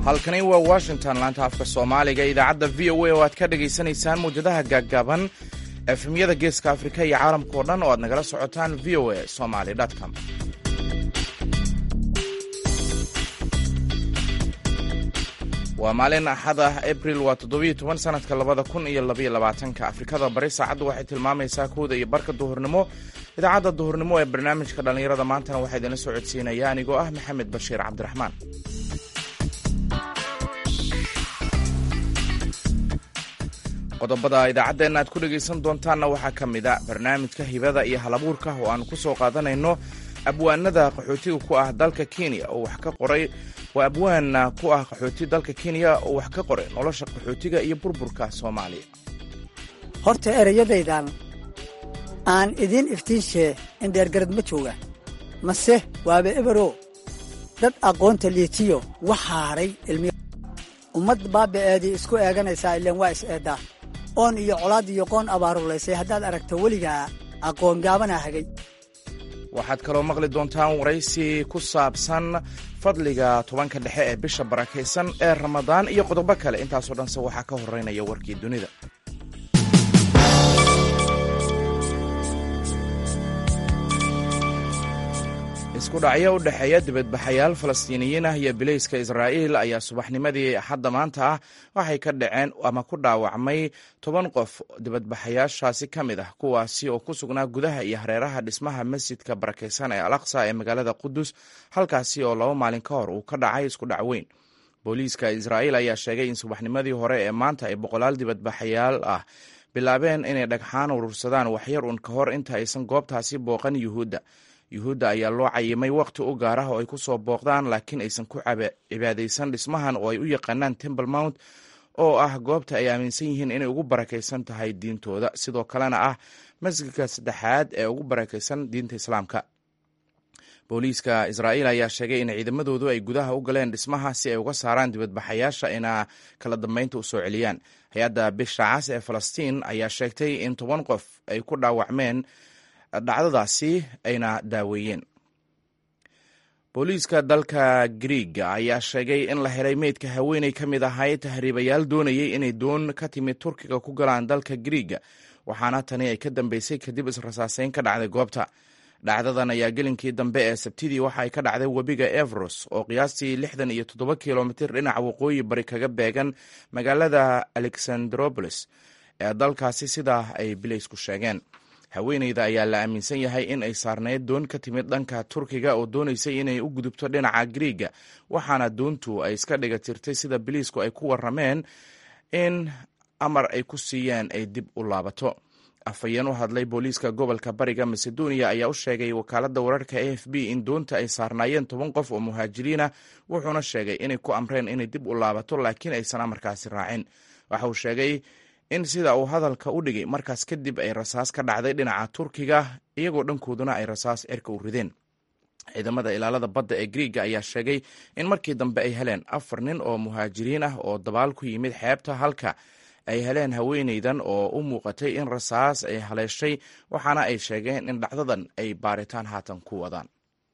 halkani waa washington laanta afka soomaaliga idaacadda v o a oo aad ka dhagaysanaysaan mawjadaha gaaggaaban efemyada geeska afrika iyo caalamka oo dhan oo aad nagala socotaan v o a somaly com waa maalin axad ah abril waa toddobiyo toban sanadka labada kun iyo labaiyo labaatanka afrikada bari saacaddu waxay tilmaamaysaa kowda iyo barka duhurnimo idaacadda duhurnimo ee barnaamijka dhallinyarada maantana waxaa idinla soo codsiinaya anigoo ah maxamed bashiir cabdiraxmaan qodobada idaacaddeena aad ku dhegaysan doontaanna waxaa ka mid a barnaamijka hibada iyo halabuurka oo aan ku soo qaadanayno abwaanada qaxootiga ku ah dalka kenya oo wax ka qoray waa abwaana ku ah qaxooti dalka kenya oo wax ka qoray nolosha qaxootiga iyo burburka soomaaliya horta ereyadaydan aan idiin iftiinshee indheergarad ma jooga mase waaba ebero dad aqoonta liitiyo wax haaray ilmi ummad baaba'eedii isku eeganaysaa ileen waa is eeddaa oon iyo colaad iyo qoon abaarulaysay haddaad aragto weligaa aqoon gaabanaa hagay waxaad kaloo maqli doontaan waraysi ku saabsan fadliga tobanka dhexe ee bisha barakaysan ee ramadaan iyo qodobo kale intaasoo dhanse waxaa ka horeynaya warkii dunida isku dhacyo u dhexeeya dibadbaxayaal falastiiniyiin ah iyo bilayska israa'iil ayaa subaxnimadii axadda maanta ah waxay ka dhaceen ama ku dhaawacmay toban qof dibadbaxayaashaasi ka mid ah kuwaasi oo ku sugnaa gudaha iyo hareeraha dhismaha masjidka barakaysan ee al aqsa ee magaalada qudus halkaasi oo laba maalin ka hor uu ka dhacay isku dhac weyn booliiska israa'iil ayaa sheegay in subaxnimadii hore ee maanta ay boqolaal dibadbaxayaal ah bilaabeen inay dhagxaan urursadaan waxyar un ka hor inta aysan goobtaasi booqan yuhuudda yuhuudda ayaa loo cayimay wakhti u gaar ah oo ay ku soo booqdaan laakiin aysan ku cibaadaysan dhismahan oo ay u yaqaanaan temple mount oo ah goobta ay aaminsan yihiin inay ugu barakaysan tahay diintooda sidoo kalena ah masjidka saddexaad ee ugu barakaysan diinta islaamka booliiska israa'iil ayaa sheegay in ciidamadoodu ay gudaha u galeen dhismaha si ay uga saaraan dibadbaxayaasha ina kala dambeynta u soo celiyaan hay-adda bisha cas ee falastiin ayaa sheegtay in toban qof ay ku dhaawacmeen dhacdadaasi ayna daaweeyeen booliiska dalka griiga ayaa sheegay in la helay meydka haweeney ka mid ahay tahriibayaal doonayay inay doon ka timid turkiga ku galaan dalka griiga waxaana tani ay ka dambeysay kadib israsaaseyn ka dhacday goobta dhacdadan ayaa gelinkii dambe ee sabtidii waxa ay ka dhacday webiga evros oo qiyaastii lixdan iyo toddoba kilomitir dhinaca waqooyi bari kaga beegan magaalada alexandropolis ee dalkaasi sidaa ay bilaysku sheegeen haweeneyda ayaa la aaminsan yahay in ay saarneyd doon ka timid dhanka turkiga oo doonaysay inay u gudubto dhinaca griiga waxaana doontu ay iska dhiga tirtay sida biliisku ay ku warameen in amar ay ku siiyeen ay dib u laabato afhayeen u hadlay booliiska gobolka bariga macedonia ayaa u sheegay wakaaladda wararka a f b in doonta ay saarnaayeen toban qof oo muhaajiriin ah wuxuuna sheegay inay ku amreen inay dib u laabato laakiin aysan amarkaasi raacin waxa uu sheegay in sida uu hadalka u dhigay markaas kadib ay rasaas ka dhacday dhinaca turkiga iyagoo dhankooduna ay rasaas erka u rideen ciidamada ilaalada badda ee griiga ayaa sheegay in markii dambe ay heleen afar nin oo muhaajiriin ah oo dabaal ku yimid xeebta halka ay heleen haweeneydan oo u muuqatay in rasaas ay haleeshay waxaana ay sheegeen in dhacdadan ay baaritaan haatan ku wadaan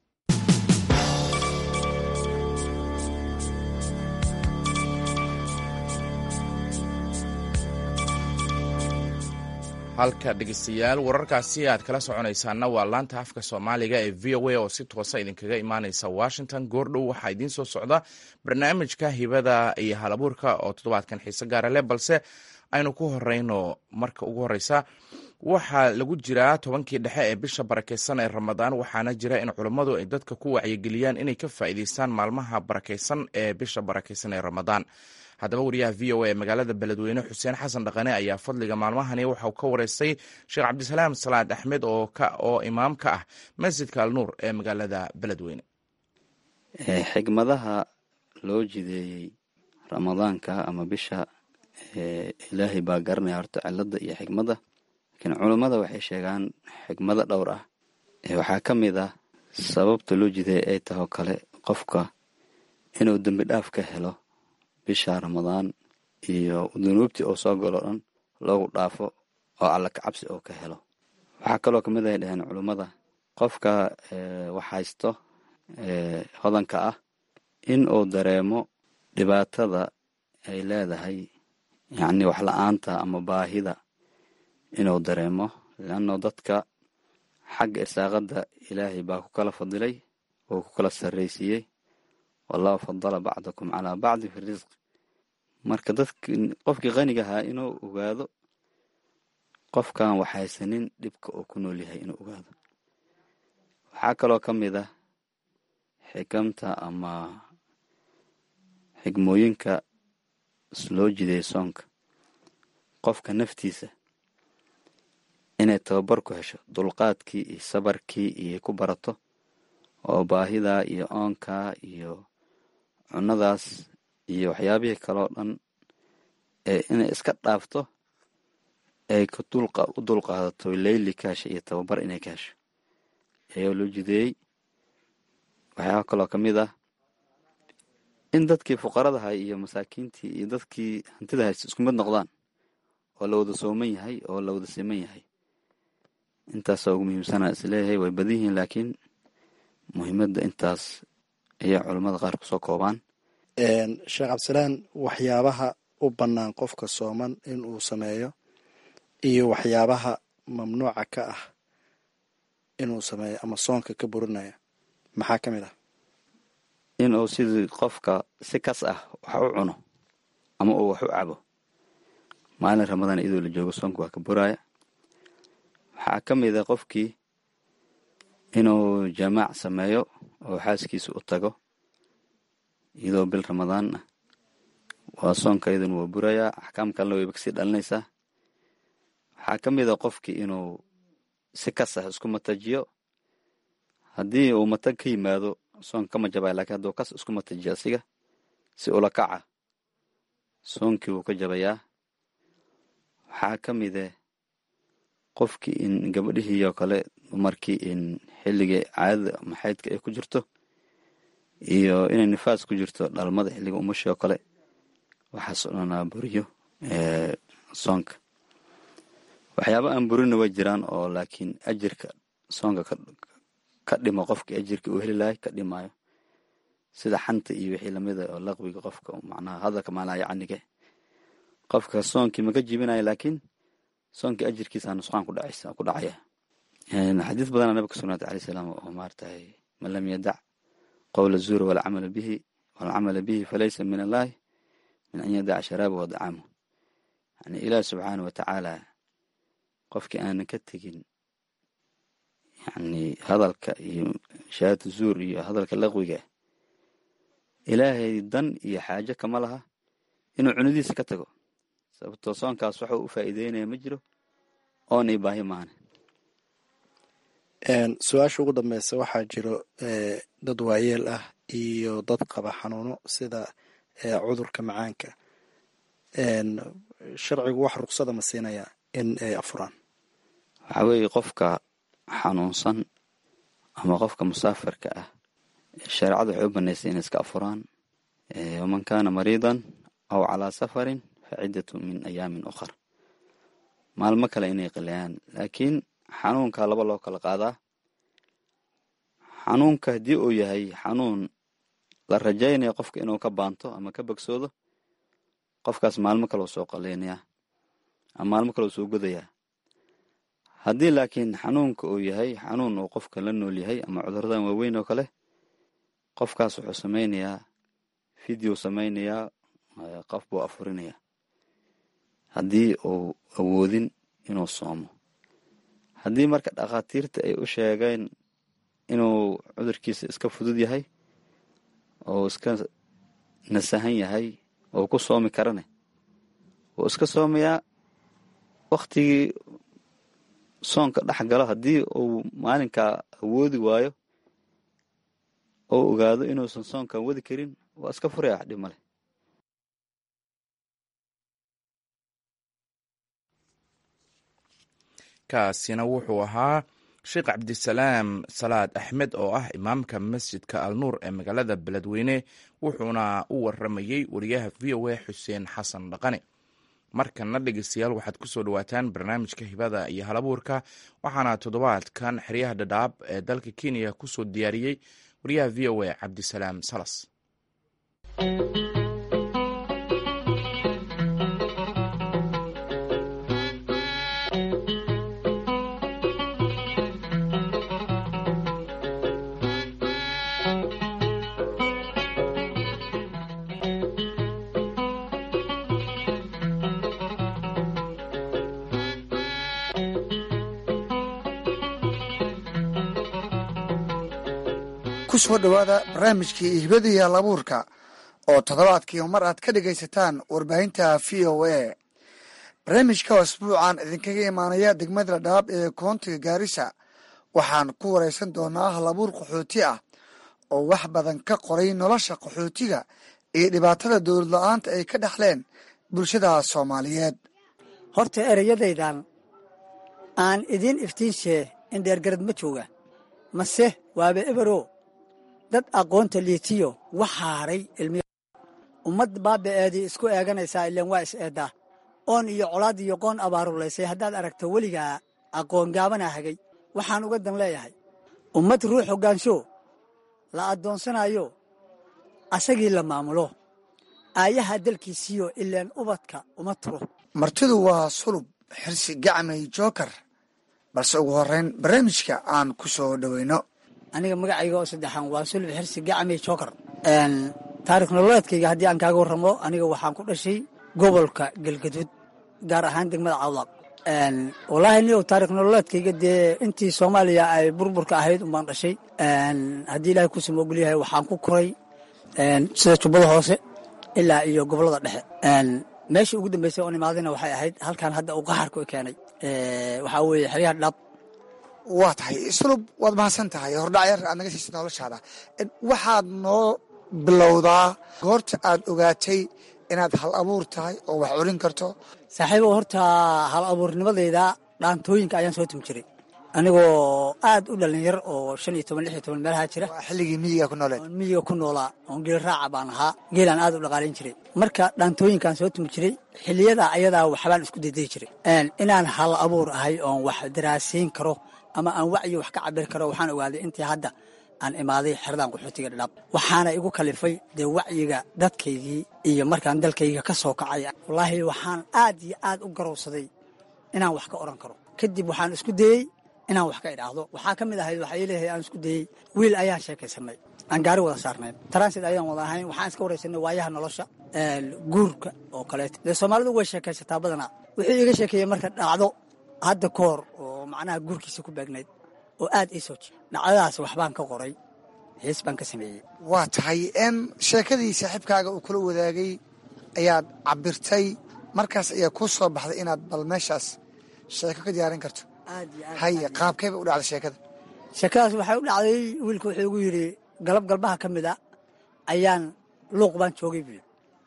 halka dhegeystayaal wararkaasi aad kala soconaysaana waa laanta afka soomaaliga ee v o a oo si toosa idinkaga imaaneysa washington goordhow waxaa idiin soo socda barnaamijka hibada iyo halabuurka oo toddobaadkan xiise gaara leh balse aynu ku horeyno marka ugu horeysa waxaa lagu jiraa tobankii dhexe ee bisha barakeysan ee ramadaan waxaana jira in culummadu ay dadka ku wacyigeliyaan inay ka faa'iideystaan maalmaha barakeysan ee bisha barakeysan ee ramadaan haddaba wariyaha v o a ee magaalada beledweyne xuseen xasan dhaqane ayaa fadliga maalmahani waxauu ka wareystay sheekh cabdisalaam salaad axmed oo imaam ka ah masjidka alnuur ee magaalada beledweyne xigmadaha loo jideeyey ramadaanka ama bisha ilaahay baa garanaya horta cilada iyo xigmadda laakiin culummada waxay sheegaan xigmado dhowr ah waxaa ka mid ah sababta loo jideeyay ay tahoo kale qofka inuu dembi dhaaf ka helo bisha ramadaan iyo dunuubtii oo soo galo dhan loogu dhaafo oo alla ka cabsi oo ka helo waxaa kaloo kamid ay dhaheen culummada qofka wax haysto hodanka ah in uu dareemo dhibaatada ay leedahay yacni wax la-aanta ama baahida inuu dareemo leanno dadka xagga irsaaqadda ilaahay baa ku kala fadilay oo ku kala sarraysiiyey wallahu fadala bacdakum calaa bacdi fi risq marka dadki qofkii qaniga ahaa inuu ogaado qofkan waxhaysanin dhibka uu ku nool yahay inuu ogaado waxaa kaloo ka mid ah xikamta ama xigmooyinka loo jiday soonka qofka naftiisa inay tababar ku hesho dulqaadkii iyo sabarkii iyo ku barato oo baahidaa iyo oonkaa iyo cunadaas iyo waxyaabihii kaloo dhan ee inay iska dhaafto ay u dulqaadato leyli ka hesha iyo tababar inay ka hesho ayaa loo jideeyey waxyaaba kaloo ka mid ah in dadkii fuqaradaha iyo masaakiintii iyo dadkii hantida haysta isku mid noqdaan oo la wada sooman yahay oo la wada siman yahay intaasoo ugu muhiimsanaa isleeyahay way badan yihiin laakiin muhiimadda intaas ayaa culammada qaar kusoo koobaan sheekh cabdisalaan waxyaabaha u bannaan qofka sooman in uu sameeyo iyo waxyaabaha mamnuuca ka ah inuu sameeyo ama soonka ka burinaya maxaa ka mid ah inuu sidii qofka si kas ah wax u cuno ama uu wax u cabo maalin ramadaan iyadoo la joogo soonka waa ka buraaya waxaa ka mid a qofkii inuu jamaac sameeyo oo xaaskiisa u tago iyadoo bil ramadaan ah waa soonka iyaduna waa burayaa axkaam kalena wayba kasii dhalinaysaa waxaa ka mid a qofkii inuu si kas ah isku matajiyo haddii uu matag ka yimaado soonka kama jabaya lakiin hadduu kas isku matajiyo asiga si ula kaca soonkii wuu ka jabayaa waxaa ka mide qofkii in gabadhihii oo kale dumarkii in xilligii caadada ama xaydka ay ku jirto iyo inay nifaas ku jirto dhalmada xilliga umushi oo kale waxaas o dhanaa buriyo soonka waxyaaba aan burina way jiraan oo laakiin ajirka soonka ka dhimo qofkii ajirka uu heli lahay ka dhimaayo sida xanta iyo wixii lamida oo laqwiga qofka macnaha hadalka maalaha yacnige qofka soonkii maka jibinayo laakiin soonkii ajirkiisa nusqaan ku dhacaysa ku dhacaya xadiis badana nabiga ka sugnaatay alayh salaam oo maaratahay man lam yadac qowla zuura walcamala bihi walcamala bihi falaysa min allahi min an yadaca sharaaba wa dacaamu yani ilaah subxaana wa tacaala qofkii aanan ka tegin yani hadalka iyo shahaadatu zuur iyo hadalka laqwiga ilaahay dan iyo xaajo kama laha inuu cunidiisa ka tago sababtoo soonkaas waxuu u faa'iideynaya ma jiro oon ii baahi maane su-aasha ugu dambeysa waxaa jiro dad waayeel ah iyo dad qaba xanuuno sida cudurka macaanka sharcigu wax ruqsada ma siinaya in ay afuraan waxaa weeye qofka xanuunsan ama qofka musaafirka ah shareecadu waxay u banaysay inay iska afuraan waman kaana mariidan aw calaa safarin fa ciddatu min ayaamin ukhar maalmo kale inay qilayaan laakiin xanuunka laba loo kala qaadaa xanuunka haddii uu yahay xanuun la rajaynayo qofka inuu ka baanto ama ka bogsoodo qofkaas maalmo kaleu soo qaleynayaa ama maalmo kaleu soo godayaa haddii laakiin xanuunka uu yahay xanuun uu qofka la nool yahay ama cuduradan waaweyn oo kale qofkaas wuxuu samaynayaa video samaynayaa qof buu afurinayaa haddii uu awoodin inuu soomo haddii marka dhakhaatiirta ay u sheegeen inuu cudurkiisa iska fudud yahay oo iska nasahan yahay oo ku soomi karane wuu iska soomayaa waktigii soonka dhex galo haddii uu maalinkaa awoodi waayo oo ogaado inuusan soonkan wadi karin waa iska furaya wax dhib maleh kaasina wuxuu ahaa sheekh cabdisalaam salaad axmed oo ah imaamka masjidka alnuur ee magaalada beledweyne wuxuuna u waramayey wariyaha v o a xuseen xasan dhaqane markana dhegeystayaal waxaad kusoo dhawaataan barnaamijka hibada iyo halabuurka waxaana toddobaadkan xeryaha dhadhaab ee dalka kenya kusoo diyaariyey wariyaha v o a cabdisalaam salas ku soo dhowaada barnaamijkii hibada iyo halabuurka oo toddobaadkii mar aad ka dhegaysataan warbaahinta v o a barnaamijka asbuucan idinkaga imaanaya degmada dhaab ee koontiga gaarisa waxaan ku wareysan doonaa halabuur qaxooti ah oo wax badan ka qoray nolosha qaxootiga iyo dhibaatada dowlad la-aanta ay ka dhexleen bulshada soomaaliyeed horta ereyadaydan aan idiin iftiinshee in dheergarad ma jooga mase waaba ebero dad aqoonta liitiyo wax haaray ilmiya ummad baaba'eedii isku eeganaysaa ileen waa is eeddaa oon iyo colaad iyo qoon abaarulaysay haddaad aragto weligaa aqoon gaabanaa hagay waxaan uga dan leeyahay ummad ruux hoggaansho la addoonsanayo asagii la maamulo aayaha dalkiisiyo ileen ubadka uma turo martidu waa sulub xirsi gacmay jookar balse ugu horeyn barnaamijka aan ku soo dhoweyno aniga magacayga oo saddexaan waa sulub xirsi gacmay jookar taarikh nololeedkayga haddii aan kaaga warramo aniga waxaan ku dhashay gobolka galgaduud gaar ahaan degmada cawdaaq wallaahi niyow taarikh nololeedkayga dee intii soomaaliya ay burburka ahayd umbaan dhashay haddii ilaahay ku samoogol yahay waxaan ku koray sida jubbada hoose ilaa iyo gobollada dhexe meeshii ugu dambeysay oon imaadayna waxay ahayd halkan hadda uu qaharku keenay waxaa weeye xeryaha dhab waa tahay sulub waad mahadsan tahay hordhacyar aad naga siisay noloshaada waxaad noo bilowdaa goorta aad ogaatay inaad hal abuur tahay oo wax curin karto saaxiibow horta hal abuurnimadayda dhaantooyinka ayaan soo tumi jiray anigoo aad u dhalinyar oo shan iyo toban lix iyo toban meelaha jira waa xilligii miyiga ku nooleed oon miyiga ku noolaa oon geel raaca baan ahaa geelaan aad u dhaqaalayn jiray marka dhaantooyinkaan soo tumi jiray xilliyada ayadaa waxbaan isku daydayi jiray inaan hal abuur ahay oon wax daraasiin karo ama aan wacyi wax ka cabiri karo waxaan ogaaday intii hadda aan imaaday xeradan qaxootiga dhadhaab waxaana igu kalifay dee wacyiga dadkaygii iyo markaan dalkayga ka soo kacay wallaahi waxaan aad iyo aad u garowsaday inaan wax ka odhan karo kadib waxaan isku dayey inaan wax ka idhaahdo waxaa ka mid ahayd waxaa leeyahay aan isku dayey wiil ayaan sheekaysanay aan gaari wada saarnayn transit ayaan wada ahayn waxaan iska waraysanay waayaha nolosha guurka oo kaleeto dee soomaalidu way sheekaysataa badanaa wuxuu iiga sheekeeyey marka dhacdo hadda ka hor oo macnaha guurkiisa ku beegnayd oo aad ii soo jir dhacdadaas waxbaan ka qoray hees baan ka sameeyey waa tahay n sheekadii saaxiibkaaga uu kula wadaagay ayaad cabirtay markaas ayaa kuu soo baxday inaad bal meeshaas sheeko ka diyaarin karto aad iyo aad haye qaabkay bay u dhacday sheekada sheekadaas waxay u dhacday wiilka wuxuu igu yidhi galab galbaha ka mid a ayaan luuq baan joogay buyi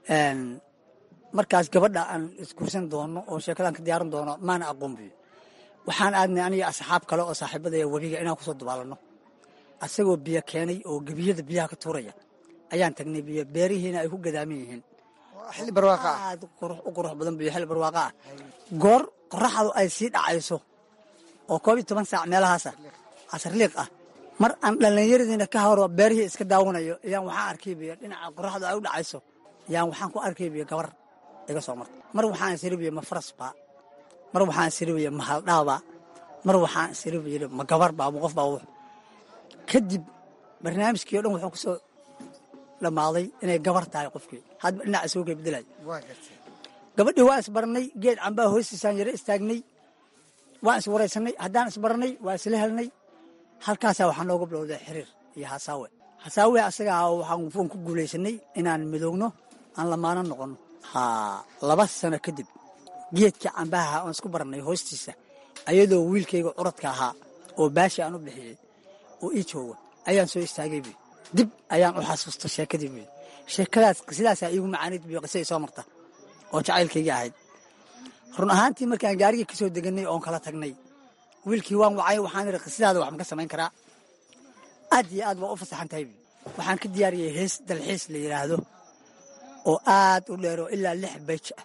markaas gabadha aan isgursan doono oo sheekadaan ka diyaaran doono maana aqoon buyi waxaan aadnay aniga asxaab kale oo saaxiibadaya webiga inaan kusoo dubaalanno asagoo biyo keenay oo gebiyada biyaha ka tuuraya ayaan tagnay biyo beerihiina ay ku gadaaman yihiin Waa xilli barwaaqa ah aad qurux u qurux badan biyo xil barwaaqa ah goor qoraxdu ay sii dhacayso oo koob iyo toban saac meelahaasa casarliiq ah mar aan dhallinyaradiina ka horo beerihii iska daawanayo ayaan waxaan arkay biyo dhinaca qoraxdu ay u dhacayso ayaan waxaan ku arkay biyo gabar iga soo marta mar waxaan isiribiyo ma farasbaa mar waxaan isiribiyo ma haldhaabaa mar waxaan isiribiyo ma gabarbaa ma qof baa wux kadib barnaamijkii o dhan wuxuu kusoo dhammaaday inay gabar tahay qofkii hadba dhinaca isugu kay bedelay waa gartay gabadhii waa isbarnay geed cambaa hoostiisaan yaro istaagnay waan iswaraysanay haddaan isbarnay waa isla helnay halkaasaa waxaa nooga bilowday xiriir iyo hasaawe hasaawe asagaa waxaan ku guulaysanay inaan midoogno aan lamaano noqonno ha laba sano kadib geedkii cambaha aan isku barnay hoostiisa ayadoo wiilkayga curadka ahaa oo baashi aan u bixiyey oo ii jooga ayaan soo istaagay buy dib ayaan u xasuusta sheekadii buy sheekadaas sidaasaa iigu macaanid buy qisadii soo marta oo jacaylkaygii ahayd run ahaantii markaan gaarigii ka soo deganay oon kala tagnay wiilkii waan wacay waxaan idhi qisadaada wax ma ka samayn karaa aad iyo aad waa u fasaxan tahay buy waxaan ka diyaariyey hees dalxiis la yidhaahdo oo aad u dheero ilaa lix bayj ah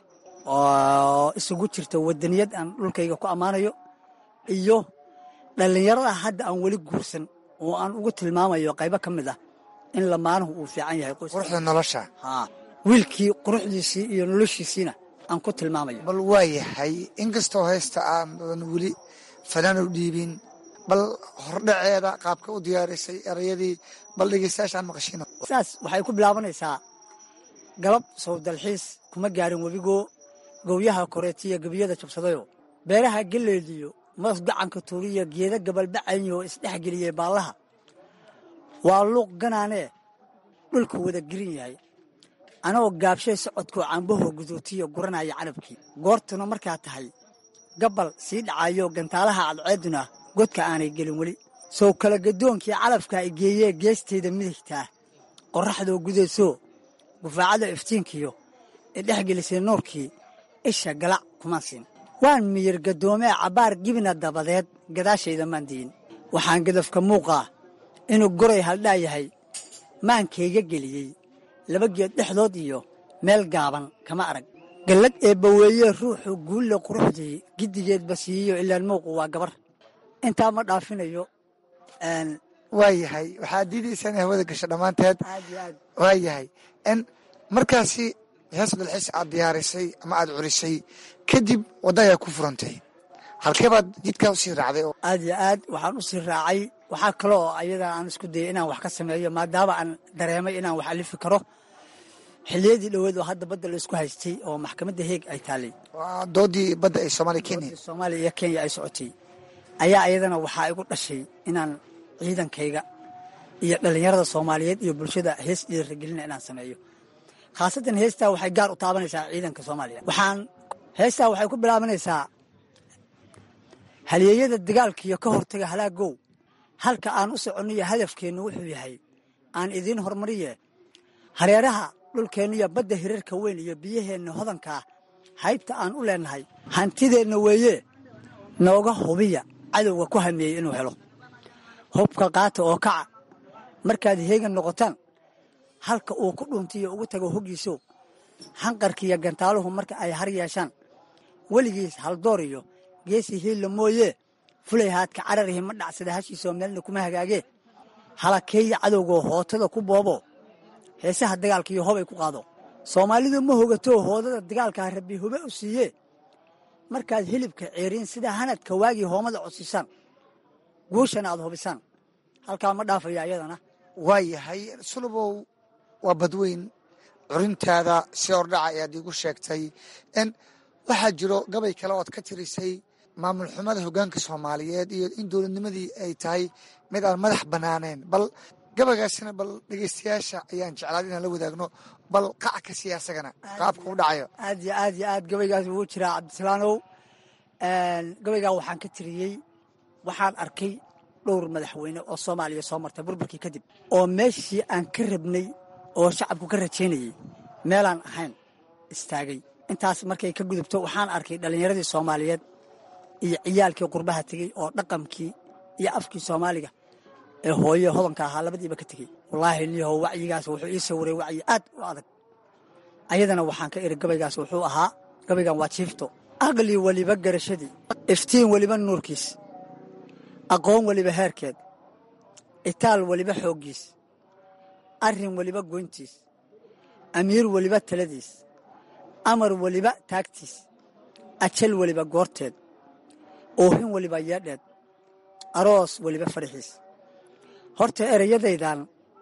oo isugu jirta wadaniyad aan dhulkayga ku ammaanayo iyo dhallinyarada hadda aan weli guursan oo aan ugu tilmaamayo qaybo ka mid ah in lamaanuhu uu fiican yahay qoyska quruxda nolosha haa wiilkii quruxdiisii iyo noloshiisiina aan ku tilmaamayo bal waa yahay inkastoo haysta aanan weli fanaan u dhiibin bal hordhaceeda qaabka u diyaarisay erayadii bal dhegeystayaashaan maqashino saas waxay ku bilaabanaysaa galab sow dalxiis kuma gaarin webigoo gowyaha koreetiya gebiyada jabsadayo beeraha geleediyo mas gacanka tuuriya geeda gabalbacaynyo isdhex geliyey baallaha waa luuq ganaanee dhulka wada gerin yahay anagoo gaabshay socodkoo cambahoo guduutiyo guranaya canabkii goortuna markaa tahay gabbal sii dhacayo gantaalaha cadceeduna godka aanay gelin weli sow kala gadoonkii calafka ay geeyee geestayda midigtaa qorraxdoo gudaysoo gufaacada iftiinkiyo ee dhex gelisay nuurkii isha galac kuma siin waan miyir gadoomee cabbaar gibina dabadeed gadaashayda maan diyin waxaan gadafka muuqaa inuu goray haldhaa yahay maankayga geliyey laba geed dhexdood iyo meel gaaban kama arag gallad eebbaweeyee ruuxu guulle quruxdii giddigeedba siiyo ilaan muuqu waa gabar intaa ma dhaafinayo waayahay waxaad diidaysaa inay hawada gasho dhammaanteed aad iyo aad waayahay n markaasi hees dalxiis aad diyaarisay ama aad curisay kadib wadda ayaa ku furantay halkee baad jidkaa usii raacday oo aad iyo aad waxaan u sii raacay waxaa kale oo ayadaa aan isku dayay inaan wax ka sameeyo maadaama aan dareemay inaan wax alifi karo xilliyadii dhoweed oo hadda badda la isku haystay oo maxkamadda heeg ay taallay waa doodii badda ee soomaaliya kenya doodii soomaaliya iyo kenya ay socotay ayaa ayadana waxaa igu dhashay inaan ciidankayga iyo dhallinyarada soomaaliyeed iyo bulshada hees dhiiragelina inaan sameeyo khaasatan heestaa waxay gaar u taabanaysaa ciidanka soomaaliya waxaan heestaa waxay ku bilaabanaysaa halyeeyada dagaalkiiyo ka hortaga halaagow halka aan u soconniyo hadafkeennu wuxuu yahay aan idiin hormariye hareeraha dhulkeenna iyo badda hirarka weyn iyo biyaheenna hodankaa haybta aan u leennahay hantideenna weeye nooga hubiya cadowga ku hameeyey inuu helo hubka qaata oo kaca markaad heegan noqotaan halka uu ku dhuntiyo ugu tago hoggiiso hanqarkiiyo gantaaluhu marka ay har yeeshaan weligiis haldoor iyo geesi hiilla mooyee fulay haadka cararihi ma dhacsada hashiisoo meelna kuma hagaagee halakeeya cadowgoo hootada ku boobo heesaha dagaalka iyo hobay ku qaado soomaalidu ma hogatoo hoodada dagaalkaa rabbi hube u siiyee markaad hilibka ceeriin sida hanadka waagii hoomada codsisaan guushana aad hubisaan halkaa ma dhaafaya iyadana waayahay sulubow waa badweyn curintaada si hordhaca ayaad iigu sheegtay n waxaa jiro gabay kale ood ka tirisay maamul xumada hoggaanka soomaaliyeed iyo in dowladnimadii ay tahay mid aan madax bannaaneen bal gabaygaasina bal dhegeystayaasha ayaan jeclaad inaan la wadaagno bal qac ka siiya asagana qaabka u dhacayo aad iyo aad iyo aad gabaygaas wuu jiraa cabdisalaanow gabaygaa waxaan ka tiriyey waxaan arkay dhowr madaxweyne oo soomaaliya soo martay burburkii kadib oo meeshii aan ka rabnay oo shacabku ka rajaynayey meelaan ahayn istaagay intaas markay ka gudubto waxaan arkay dhallinyaradii soomaaliyeed iyo ciyaalkii qurbaha tegey oo dhaqankii iyo afkii soomaaliga ee hooye hodanka ahaa labadiiba ka tegey wallaahi niyahow wacyigaas wuxuu ii sawiray wacyi aad u adag ayadana waxaan ka iri gabaygaas wuxuu ahaa gabaygan waa jiifto aqli weliba garashadii iftiin weliba nuurkiis aqoon weliba heerkeed itaal weliba xooggiis arrin weliba goyntiis amiir weliba taladiis amar weliba taagtiis ajal weliba goorteed oohin weliba yeedheed aroos weliba faraxiis horta ereyadaydan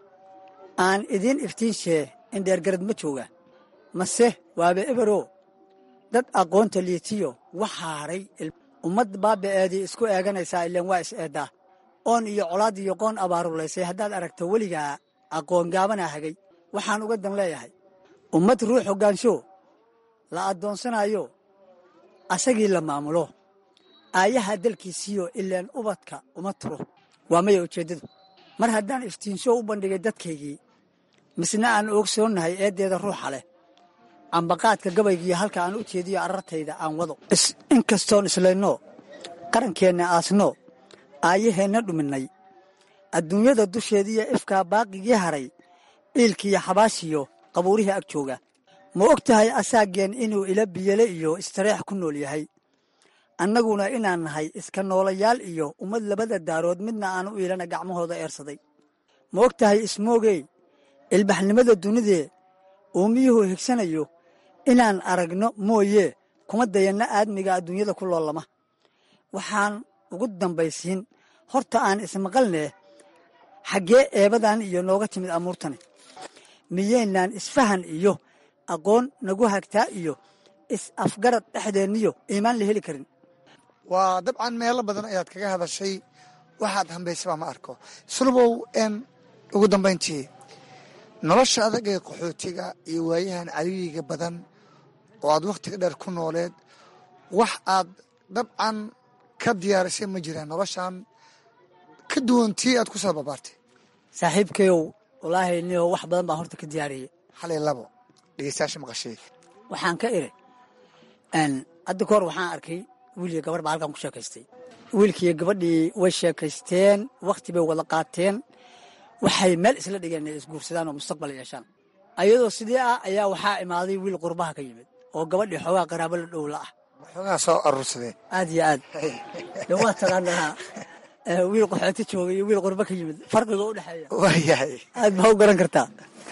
aan idiin iftiinshee indheergarad ma jooga mase waaba ebero dad aqoonta liitiyo waxaa haray ummad baaba'eedii isku eeganaysaa ileen waa is eeddaa oon iyo colaad iyo qoon abaarulaysay haddaad aragto weligaa aqoon gaabanaa hagay waxaan uga dan leeyahay ummad ruux hoggaansho la addoonsanayo asagii la maamulo aayaha dalkiisiyo ileen ubadka uma turo waa maya ujeeddadu mar haddaan iftiinsho u bandhigay dadkaygii misna aan oogsoonnahay eeddeeda ruuxa leh ambaqaadka gabaygiiyo halka aan u jeediyo arartayda aan wado inkastoon islayno qarankeenna aasno aayaheenna dhuminnay adduunyada dusheediiyo ifkaa baaqigii haray dhiilkiiyo xabaashiyo qabuurihii ag jooga ma og tahay asaageen inuu ila biyele iyo istareex ku nool yahay annaguna inaan nahay iska noolayaal iyo ummad labada daarood midna aan u iilana gacmahooda eersaday ma og tahay ismoogey ilbaxnimada dunidee uumiyuhu higsanayo inaan aragno mooyee kuma dayanna aadmiga adduunyada ku loolama waxaan ugu dambaysiin horta aan ismaqalnee xaggee eebadan iyo nooga timid amuurtani miyaynaan isfahan iyo aqoon nagu hagtaa iyo is-afgarad dhexdeenniyo iimaan la heli karin waa dabcan meelo badan ayaad kaga hadashay waxaad hambaysabaa ma arko sulubow n ugu dambayntii nolosha adag ee qaxootiga iyo waayahan cariiriga badan oo aad wakhtiga dheer ku nooleed wax aad dabcan ka diyaarisay ma jiraan noloshan ka duwan tii aad ku soo babaartay saaxiibkayow wallaahi niyo wax badan baan horta ka diyaariyey hal iyo labo dhegeystayaasha maqashay waxaan ka iri hadda ka hor waxaan arkay wiil iyo gabarh baa halkan ku sheekaystay wiilkiiyo gabadhii way sheekaysteen wakhti bay wada qaateen waxay meel isla dhigeen inay isguursadaan oo mustaqbal yeeshaan ayadoo sidii ah ayaa waxaa imaaday wiil qurbaha ka yimid oo gabadhii xoogaa qaraabo la dhowla ah waxoogaa soo aruursadeen aad iyo aad de waa taqaanaa wiil qaxooti jooga iyo wiil qurbo ka yimid farqiga u dhexeeya waayahay aad baa u garan kartaa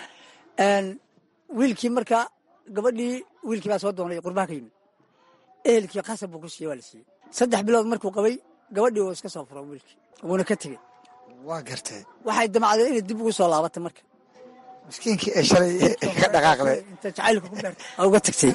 wiilkii marka gabadhii wiilkii baa soo doonay qurbaha ka yimid ehelkii qasab buu ku siiyey waa la siiyey saddex bilood markuu qabay gabadhii wuu iska soo furo wiilkii wuuna ka tegey waa gartay waxay damacdeen inay dib ugu soo laabatay marka miskiinkii ee shalay ka dhaqaaqday inta jacaylka ku beertay aa uga tagtay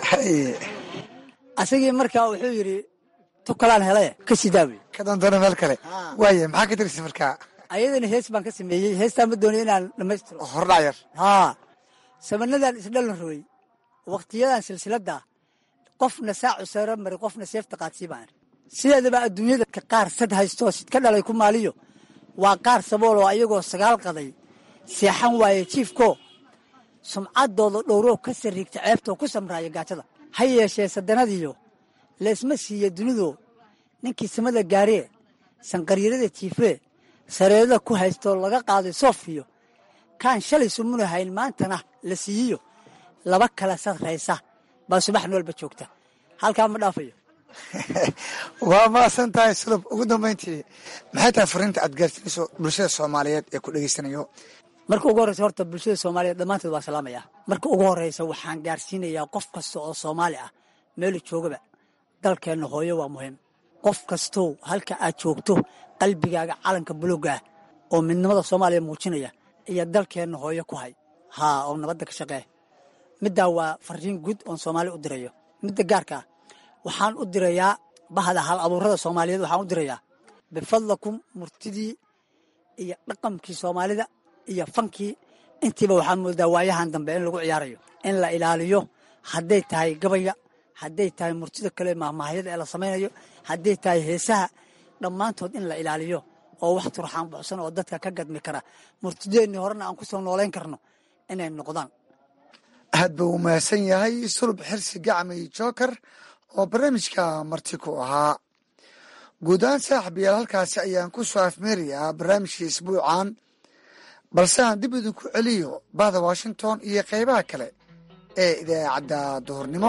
asagii marka wuxuu yidhi tukalaan helay ka sii daawi ka dantana meel kale waaya maxaa ka tirisa markaa ayadana hees baan ka sameeyey heestaan ma doonay inaan dhammaystiro hordhac yar haa samanadan isdhalan rooy wakhtiyadan silsiladda qofna saacu sare mari qofna seefta qaadsii baan sideedaba adduunyada ka qaar sad haystoo sid ka dhalay ku maaliyo waa qaar sabool oo ayagoo sagaal qaday seexan waaye jiifko sumcaddooda dhowroo ka sariigta ceebtoo ku samraaya gaajada ha yeeshee sadanadiyo laysma siiya dunido ninkii samada gaaree sanqaryarada jiifee sareedada ku haystoo laga qaaday soofiyo kaan shalay sumunahayn maantana la siiyiyo laba kala sarraysa baa subax noolba joogta halkaa ma dhaafayo waa maasan tahay sulub ugu dambayntii maxay tahay fariinta aad gaarsiinayso bulshada soomaaliyeed ee ku dhegeysanayo marka ugu horreysa horta bulshada soomaaliyeed dhammaanteed waa salaamaya marka ugu horreysa waxaan gaarsiinayaa qof kasta oo soomaali ah meelu joogaba dalkeenna hooyo waa muhiim qof kastow halka aad joogto qalbigaaga calanka buluga ah oo midnimada soomaaliya muujinaya iyo dalkeenna hooyo ku hay haa oo nabadda ka shaqee middaa waa fariin guud oon soomaali u dirayo midda gaarka ah waxaan u dirayaa bahda hal abuurada soomaaliyeed waxaan u dirayaa bifadlakum murtidii iyo dhaqankii soomaalida iyo fankii intiiba waxaa moodaa waayahan dambe in lagu ciyaarayo in la ilaaliyo hadday tahay gabayga hadday tahay murtida kale mahmaahyada ee la samaynayo hadday tahay heesaha dhammaantood in la ilaaliyo oo wax turxaan buxsan oo dadka ka gadmi kara murtideennii horena aan ku soo noolayn karno inay noqdaan aad buu u mahadsan yahay sulub xirsi gacmay joker oo barnaamijka marti ku ahaa guud ahaan saaxib yaal halkaasi ayaan ku soo afmeerayaa barnaamijkii isbuucan balse aan dib idinku celiyo bahda washington iyo qaybaha kale ee idaacadda duhurnimo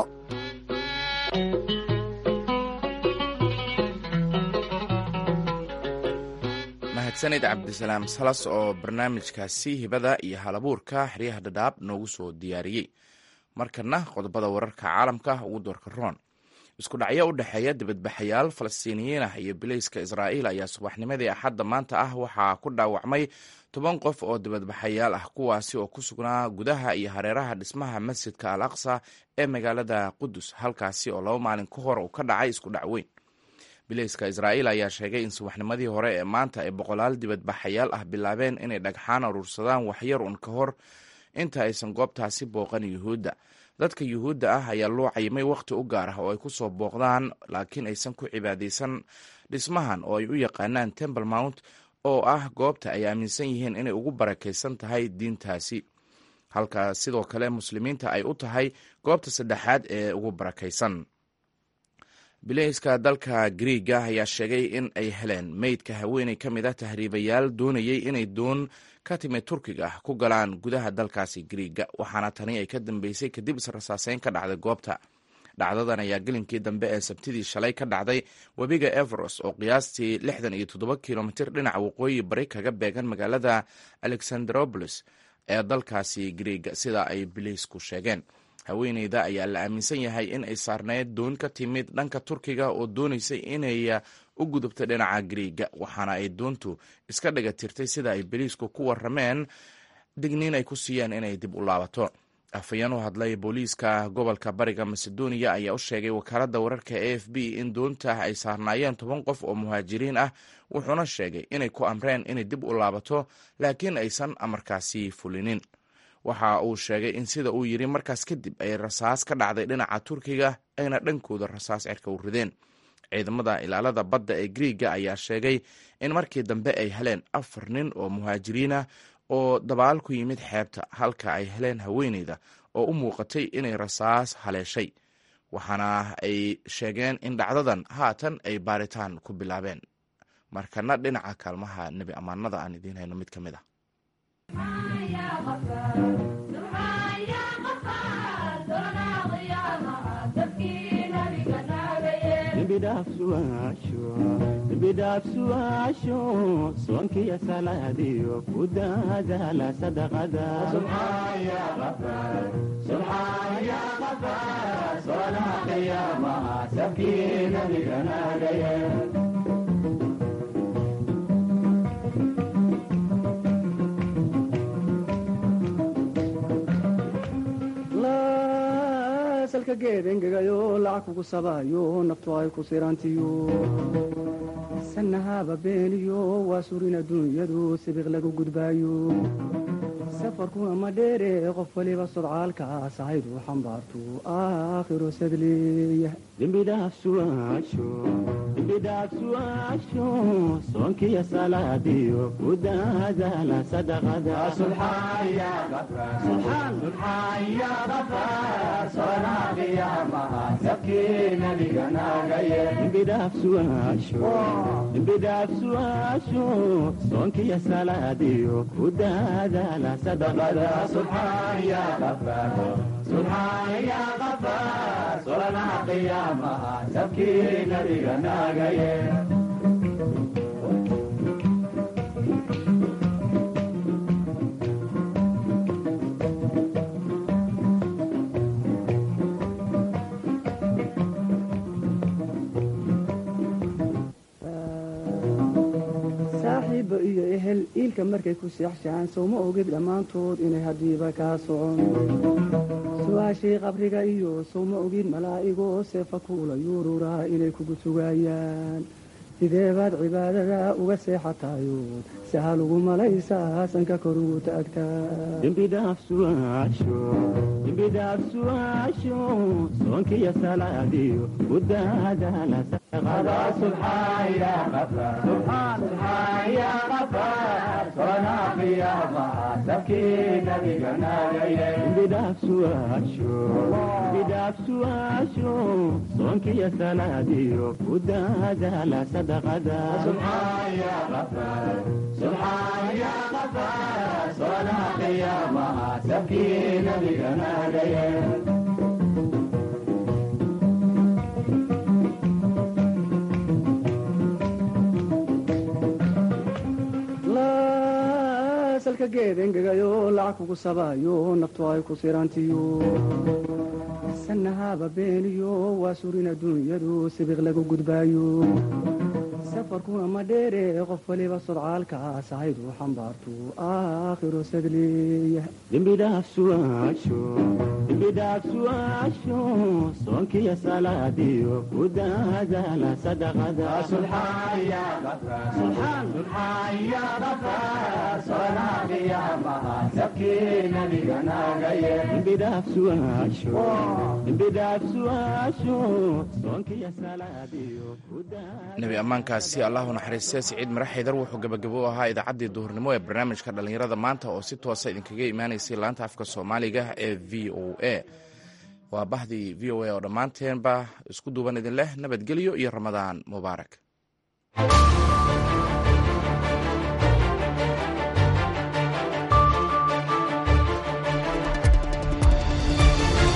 mahadsanid cabdisalaam salas oo barnaamijkaasi hibada iyo halabuurka xeryaha dhadhaab noogu soo diyaariyey markana qodobada wararka caalamka ugu doorka roon isku dhacyo u dhexeeya dibadbaxayaal falastiiniyiin ah iyo bilayska israa'iil ayaa subaxnimadii axadda maanta ah waxaa ku dhaawacmay toban qof oo dibadbaxayaal ah kuwaasi oo ku sugnaa gudaha iyo hareeraha dhismaha masjidka al aqsa ee magaalada qudus halkaasi oo laba maalin ka hor uu ka dhacay isku dhacweyn bilayska israa'iil ayaa sheegay in subaxnimadii hore ee maanta ay boqolaal dibadbaxayaal ah bilaabeen inay dhagxaan aruursadaan waxyar un ka hor inta aysan goobtaasi booqan yuhuudda dadka yuhuudda ah ayaa loo cayimay wakhti u gaar ah oo ay ku soo booqdaan laakiin aysan ku cibaadaysan dhismahan oo ay u yaqaanaan temple mount oo ah goobta ay aaminsan yihiin inay ugu barakaysan tahay diintaasi halka sidoo kale muslimiinta ay u tahay goobta saddexaad ee ugu barakaysan bilayska dalka griiga ayaa sheegay in ay heleen meydka haweeney ka mid ah tahriibayaal doonayay inay doon ka timid turkiga ah ku galaan gudaha dalkaasi griiga waxaana tani ay ka dambeysay kadib israsaaseyn ka dhacday goobta dhacdadan ayaa gelinkii dambe ee sabtidii shalay ka dhacday webiga everos oo qiyaastii lixdan iyo toddoba kilomitir dhinaca waqooyi bari kaga beegan magaalada alexandropolis ee dalkaasi griiga sida ay bilaysku sheegeen haweeneyda ayaa la aaminsan yahay in ay saarneyd doon ka timid dhanka turkiga oo doonaysay inay u gudubto dhinaca griiga waxaana ay doontu iska dhiga tirtay sida ay beliisku ku warameen digniin ay ku siiyeen inay dib u laabato afhayeen u hadlay booliiska gobolka bariga macedonia ayaa u sheegay wakaaladda wararka a f b in doonta ay saarnaayeen toban qof oo muhaajiriin ah wuxuuna sheegay inay ku amreen inay dib u laabato laakiin aysan amarkaasi fulinin waxa uu sheegay in sida uu yidhi markaas kadib ay rasaas ka dhacday dhinaca turkiga ayna dhankooda rasaas cirka u rideen ciidamada ilaalada badda ee griiga ayaa sheegay in markii dambe ay heleen afar nin oo muhaajiriinah oo dabaal ku yimid xeebta halka ay heleen haweeneyda oo u muuqatay inay rasaas haleeshay waxaana ay sheegeen in dhacdadan haatan ay baaritaan ku bilaabeen markana dhinaca kaalmaha nebi ammaanada aan idiin hayno mid ka mid a bidhaafsuwaasho soonkiya salaadiyo ku daadaala salka geed engegayo lacag kugu sabaayo naftu ay ku sirantiyo sanahaba beeniyo waa surin adduunyadu sibiq lagu gudbaayo safarku ama dheere qof waliba sodcaalkaas ahaydu xambaartu aakhiro sadleeya dembidhaafsuwaasho soonkiya salaadiyo ku daadaala dembidhaafsuwaasho soonkiya salaadiyo ku daadaala saaxiibba iyo ehel iilka markay ku seexshaan sowma ogid dhammaantood inay haddiiba kaa socon su-aashii qabriga iyo sowma ogid malaa'igoo seefa kuula yuururaa inay kugu sugaayaan sidee baad cibaadada uga seexatayood sahal ugu malaysaa sanka kor ugu taagtaa dembidhaafsuwaasho soonkiya salaadiyo ku daadaala dembidhaafsuwaasho soonkiya salaadiyo ku daadaala sadaqada salka geed engegayo lacag kugu sabaayo naftu ay ku sirantiyo sanahaba beeniyo waa surin adduunyadu sibiq lagu gudbaayo safarku ama dheere qof waliba sodcaalkaas ahaydu xambaartu aakhiro sadleeya dembidhaafsuwaasho soonkiya salaadiyo ku daadaala nebi ammaankaasi allahu naxariiste siciid mare xaydar wuxuu gabagabo u ahaa idaacaddii duhurnimo ee barnaamijka dhallinyarada maanta oo si toosa idinkaga imaanaysay laanta afka soomaaliga ee v o a waa bahdii v o a oo dhammaanteenba isku duuban idin leh nabadgelyo iyo ramadaan mubaarak